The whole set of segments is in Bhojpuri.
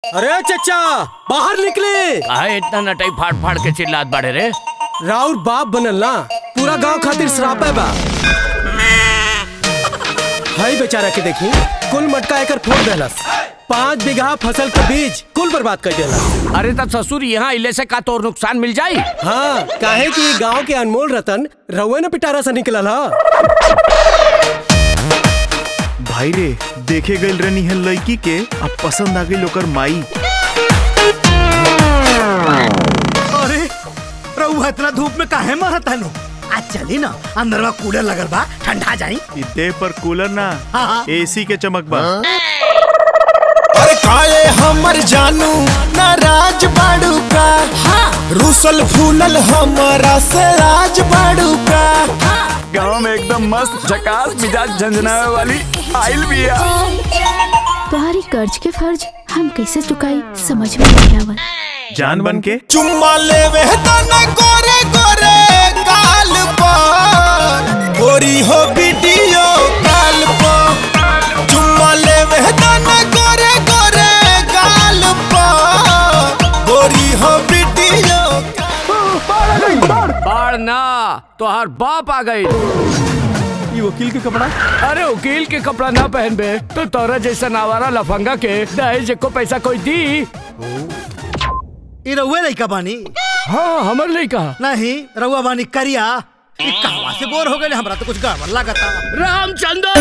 अरे चचा बाहर निकले काहे इतना नटाई फाड़ फाड़ के चिल्लात बाड़े रे राउर बाप बनल ना पूरा गांव खातिर श्रापे बा हाई बेचारा के देखी कुल मटका एकर फोड़ देलस पाँच बीघा फसल के बीज कुल बर्बाद कर देलस अरे तब ससुर यहाँ इले से का तोर नुकसान मिल जाई हाँ काहे कि गांव के अनमोल रतन रउए ने पिटारा से निकलल हा भाई रे देखे गई रहनी है लड़की के अब पसंद आ गई ओकर माई अरे रउआ इतना धूप में काहे मरत हनु आज चली ना अंदर में कूलर लगल बा ठंडा जाई इ देह पर कूलर ना हाँ, हाँ। एसी के चमक बा अरे काले हमर जानू नाराज बाड़ू का रूसल फूलल हमरा से राज बाड़ू का गाँव में एकदम मस्त झकास मिजाज झंझनावे वाली आइल बिया तुम्हारी कर्ज के फर्ज हम कैसे चुकाई समझ में नहीं आवत जान बन के चुम्मा लेवे तना गोरे गोरे गाल पर गोरी हो वीडियो कॉल पर चुम्मा लेवे तना गोरे गोरे गाल पर गोरी हो वीडियो बाढ़ ना तोहार बाप आ गई ये वकील के कपड़ा अरे वकील के कपड़ा ना पहन बे तो तोरा जैसा नावारा लफंगा के दहेज को पैसा कोई दी ई रउआ लइका बानी हाँ हमर नहीं कहा नहीं रउआ बानी करिया ई कहवा से बोर हो गए हमरा तो कुछ गड़बड़ लागता रामचंद्र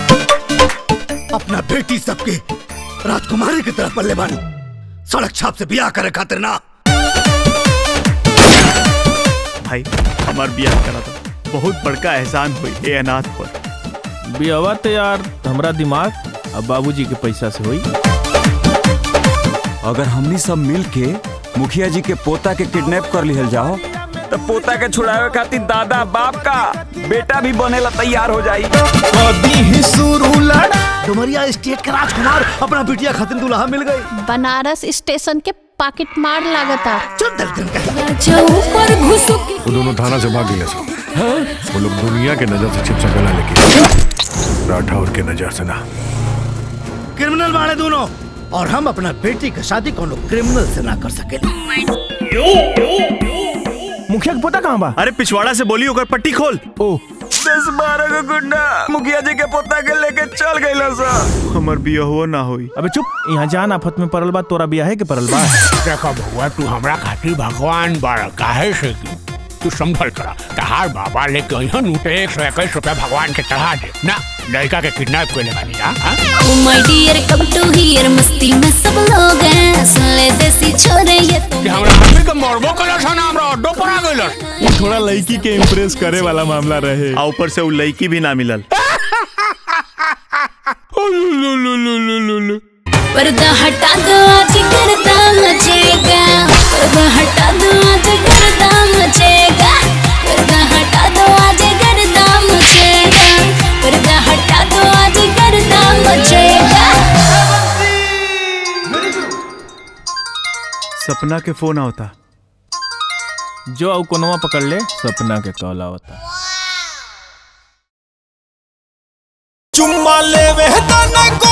अपना बेटी सबके राजकुमारी की तरफ पल्ले बानी सड़क छाप से बियाह करे खातिर ना भाई हमार बियाह करा था बहुत बड़का एहसान हुई ए अनाथ पर बियावा तो यार हमरा दिमाग अब बाबूजी के पैसा से हुई अगर हमनी सब मिल के मुखिया जी के पोता के किडनैप कर लिहल जाओ तो पोता के छुड़ावे खातिर दादा बाप का बेटा भी बनेला तैयार हो जाई कभी ही शुरू लड़ा डुमरिया स्टेट के राजकुमार अपना बिटिया खातिर दुल्हा मिल गई बनारस स्टेशन के पाकिट मार लागता चुप दलकन कहे ऊपर घुसुक वो दोनों थाना से भाग गए सब वो लोग दुनिया के नजर से छिप सकला लेकिन राठौर के नजर से ना क्रिमिनल वाले दोनों और हम अपना बेटी की शादी कोनो क्रिमिनल से ना कर सके मुखिया के पोता कहाँ बा अरे पिछवाड़ा से बोली ओकर पट्टी खोल ओ दस बारह को गुंडा मुखिया जी के पोता के लेके चल गए सा हमर बिया हुआ ना होई अबे चुप यहाँ जान आफत में पड़ल बा तोरा बिया है के पड़ल बा देखो बउआ तू हमरा खातिर भगवान बड़ काहे से की तू संभल करा तहार बाबा लेके अइहन उठे एक सौ इक्कीस रुपया भगवान के चढ़ा दे ना लड़का के किडनैप कर ले बानी जा हाँ? माय डियर कम टू हियर मस्ती में सब लोग हैं सुन ले देसी छोरे ये तो कि हमरा आदमी के मरबो कलस ना हमरा अड्डो पर आ गइलस थोड़ा लड़की के इम्प्रेस करे वाला मामला रहे आ ऊपर से उ लड़की भी ना मिलल पर्दा हटा दो आज गर्दा मचेगा पर्दा हटा दो आज गर्दा मचेगा पर्दा हटा दो आज गर्दा मचेगा पर्दा हटा दो आज गर्दा मचेगा सपना के फोन आवता जो au कोनवा पकड़ ले सपना के कहला होता चुम्मा लेवे तना